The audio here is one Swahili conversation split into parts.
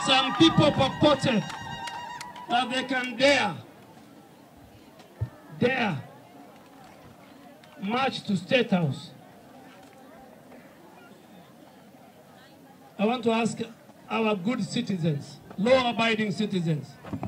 some people purported that they can dare, dare march to State House. I want to ask our good citizens, law-abiding citizens,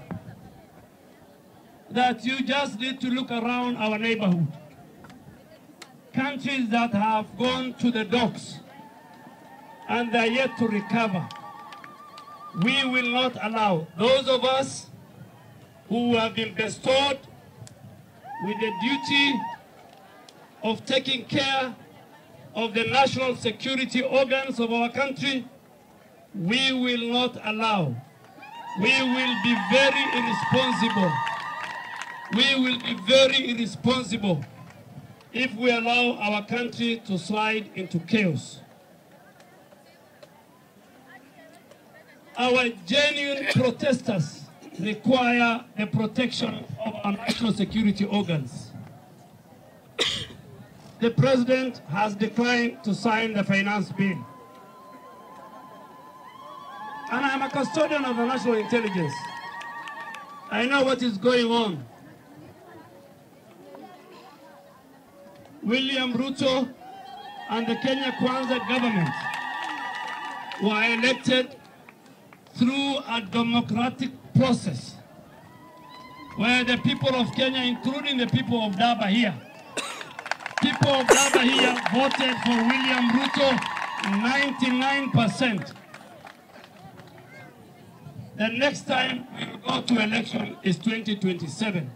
that you just need to look around our neighborhood. Countries that have gone to the docks and they are yet to recover. We will not allow those of us who have been bestowed with the duty of taking care of the national security organs of our country, we will not allow. We will be very irresponsible. We will be very irresponsible if we allow our country to slide into chaos. Our genuine protesters require the protection of our national security organs. The president has declined to sign the finance bill. And I'm a custodian of the national intelligence. I know what is going on. William Ruto and the Kenya Kwanza government were elected through a democratic process where the people of Kenya, including the people of Daba here, people of Daba here voted for William Ruto 99%. The next time we will go to election is 2027.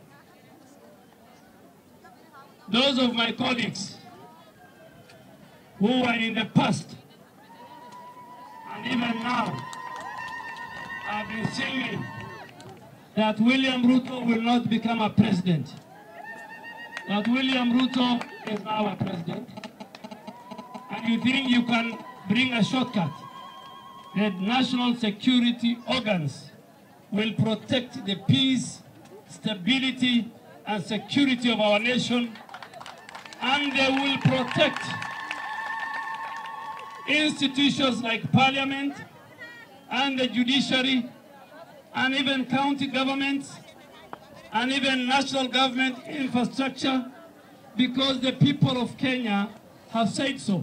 Those of my colleagues who were in the past and even now have been singing that William Ruto will not become a president. That William Ruto is now a president. And you think you can bring a shortcut. The national security organs will protect the peace, stability, and security of our nation. And they will protect institutions like parliament, and the judiciary, and even county governments, and even national government infrastructure, because the people of Kenya have said so.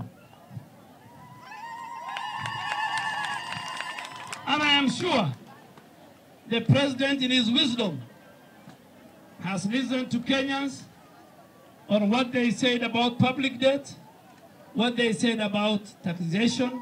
And I am sure the president, in his wisdom, has listened to Kenyans on what they said about public debt, what they said about taxation,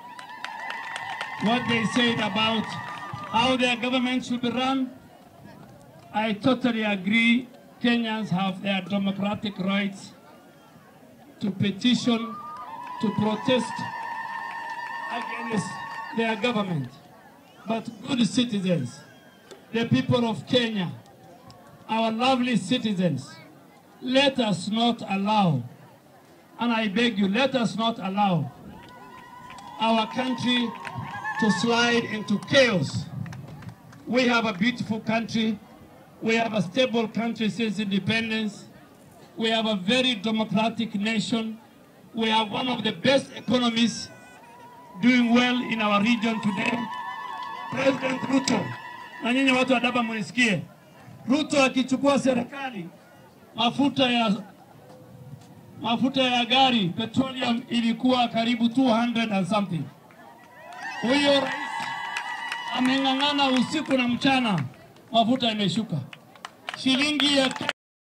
what they said about how their government should be run. I totally agree. Kenyans have their democratic rights to petition, to protest against their government. But good citizens, the people of Kenya, our lovely citizens, let us not allow, and I beg you, let us not allow our country to slide into chaos. We have a beautiful country. We have a stable country since independence. We have a very democratic nation. We have one of the best economies doing well in our region today. President Ruto, na nyinyi watu wa Daba munisikie, Ruto akichukua serikali, mafuta ya mafuta ya gari petroleum ilikuwa karibu 200 and something. Huyo rais ameng'ang'ana usiku na mchana, mafuta imeshuka shilingi ya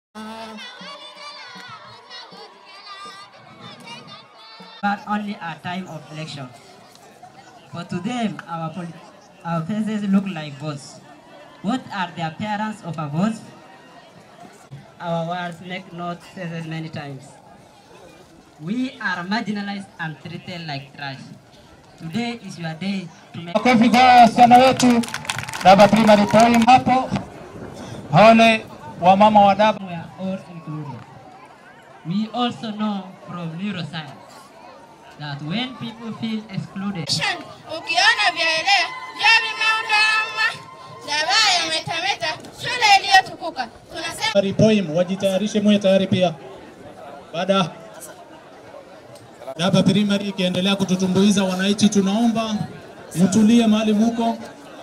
but only at time of election. For to them, our, poli- our faces look like votes. What are the appearance of a vote? Our words make not sense many times. We are marginalized and treated like trash. Today is your day to make Makofi kwa wasichana wetu Daba Primary Poem hapo. Wale wa mama wa Daba we are all included. We also know from neuroscience that when people feel excluded, Ukiona vyaelea vya vimeundama Davaa yametameta shule iliyotukuka tunasema Primary Poem wajitayarishe, muwe tayari pia. Baada Daba Primary ikiendelea kututumbuiza wananchi, tunaomba mtulie mahali muko,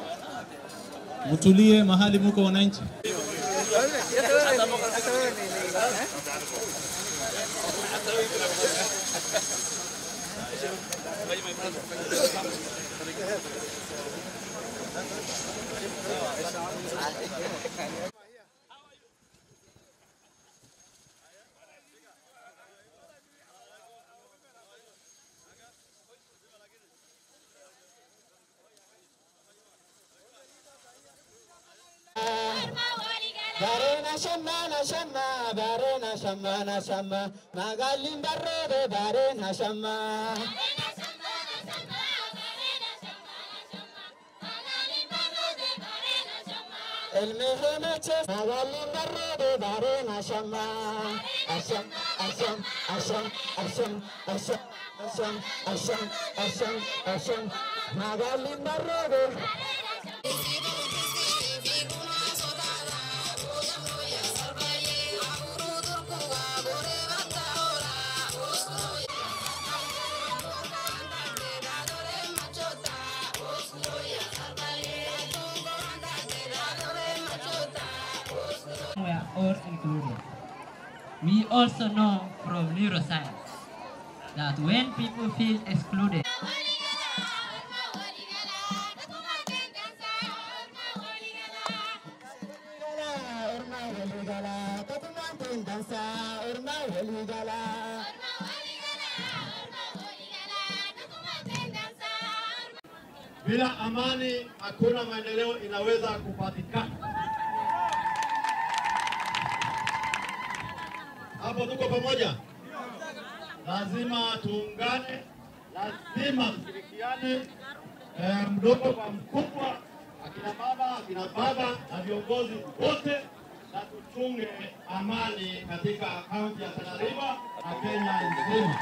mtulie mahali muko wananchi. Barena shamana shama, barena shamana shama, magalin barrede barena shama. El mehemeche magalin barrede barena shama. Asham, asham, asham, asham, asham, asham, asham, asham, asham, magalin barrede. were all included. We also know from neuroscience that when people feel excluded, Bila amani hakuna maendeleo inaweza kupatikana. Hapo tuko pamoja, lazima tuungane, lazima tushirikiane, eh, mdogo kwa mkubwa, akina mama, akina baba na viongozi wote, na tuchunge amani katika kaunti ya Tana River na Kenya nzima.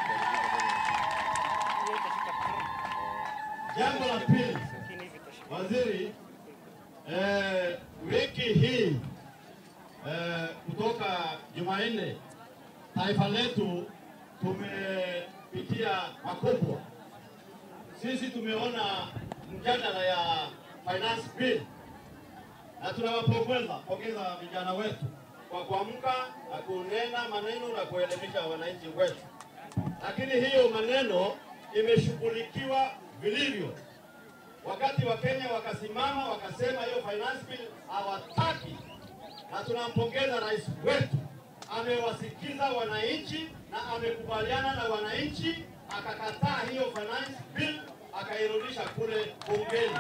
Jambo la pili, waziri, eh, wiki hii eh, kutoka Jumanne taifa letu tumepitia makubwa. Sisi tumeona mjadala ya finance bill na tunawapongeza pongeza vijana wetu kwa kuamka na kunena maneno na kuelimisha wananchi wetu, lakini hiyo maneno imeshughulikiwa vilivyo. Wakati wa Kenya wakasimama wakasema hiyo finance bill hawataki, na tunampongeza rais wetu, amewasikiza wananchi na amekubaliana na wananchi, akakataa hiyo finance bill akairudisha kule bungeni.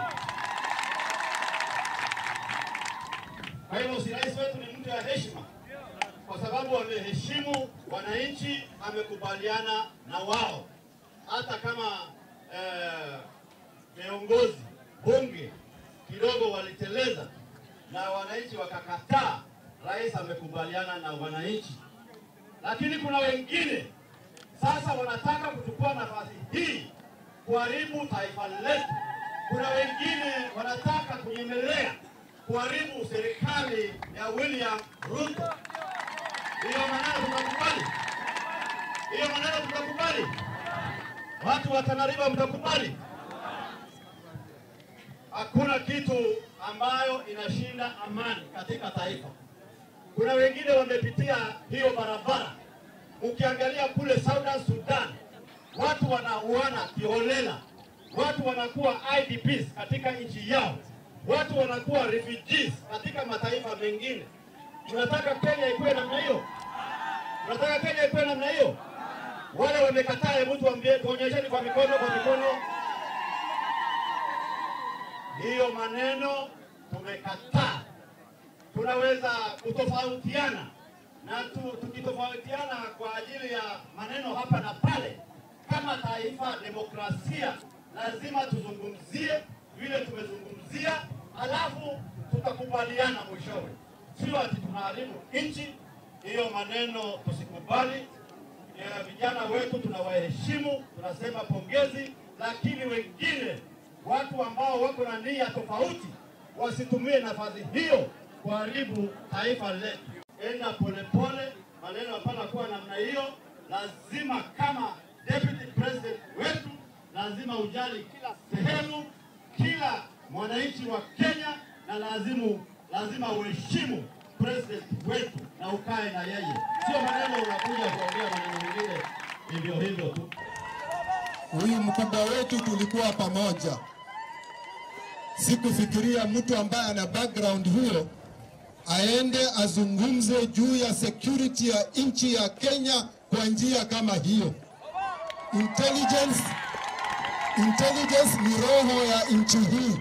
Kwa hivyo si rais wetu ni mtu ya heshima, kwa sababu ameheshimu wananchi, amekubaliana na wao, hata kama eh, viongozi bunge kidogo waliteleza na wananchi wakakataa, rais amekubaliana na wananchi. Lakini kuna wengine sasa wanataka kuchukua nafasi hii kuharibu taifa letu. Kuna wengine wanataka kunyemelea kuharibu serikali ya William Ruto. Hiyo maneno tunakubali? Hiyo maneno tunakubali? Watu wa Tana River mtakubali? Hakuna kitu ambayo inashinda amani katika taifa. Kuna wengine wamepitia hiyo barabara. Ukiangalia kule Southern Sudan, watu wanauana kiholela, watu wanakuwa IDPs katika nchi yao, watu wanakuwa refugees katika mataifa mengine. Tunataka Kenya ikuwe namna hiyo? Tunataka Kenya ikuwe namna hiyo? Wale wamekataa, hebu tuambie, tuonyesheni kwa mikono, kwa mikono. Hiyo maneno tumekataa. Tunaweza kutofautiana na tu, tukitofautiana kwa ajili ya maneno hapa na pale, kama taifa demokrasia, lazima tuzungumzie vile tumezungumzia, alafu tutakubaliana mwishowe, sio ati tunaharibu nchi. Hiyo maneno tusikubali. Ya vijana wetu tunawaheshimu, tunasema pongezi, lakini wengine watu ambao wako na nia tofauti wasitumie nafasi hiyo kuharibu taifa letu. Enda polepole, maneno hapana kuwa namna hiyo. Lazima kama deputy president wetu, lazima ujali kila sehemu, kila mwananchi wa Kenya, na lazimu lazima uheshimu president wetu na ukae na yeye, sio maneno unakuja kuongea maneno mengine hivyo hivyo tu. Huyu mkubwa wetu tulikuwa pamoja. Sikufikiria mtu ambaye ana background huyo aende azungumze juu ya security ya nchi ya Kenya kwa njia kama hiyo. Intelligence, intelligence ni roho ya nchi hii.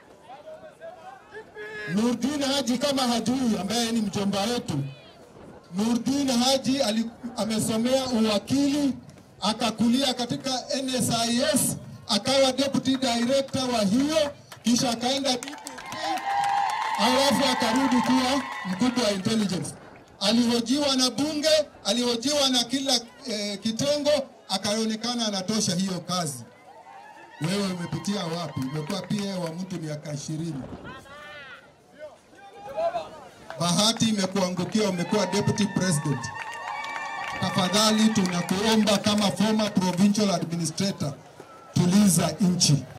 Nurdin Haji kama hajui, ambaye ni mjomba wetu, Nurdin Haji ali, amesomea uwakili akakulia katika NSIS akawa deputy director wa hiyo, kisha akaenda DPP, alafu akarudi kuwa mkubwa wa intelligence. Alihojiwa na bunge, alihojiwa na kila eh, kitengo, akaonekana anatosha hiyo kazi. Wewe umepitia wapi? Umekuwa PA wa mtu miaka ishirini. Bahati imekuangukia, umekuwa deputy president. Tafadhali tunakuomba kama former provincial administrator, tuliza nchi.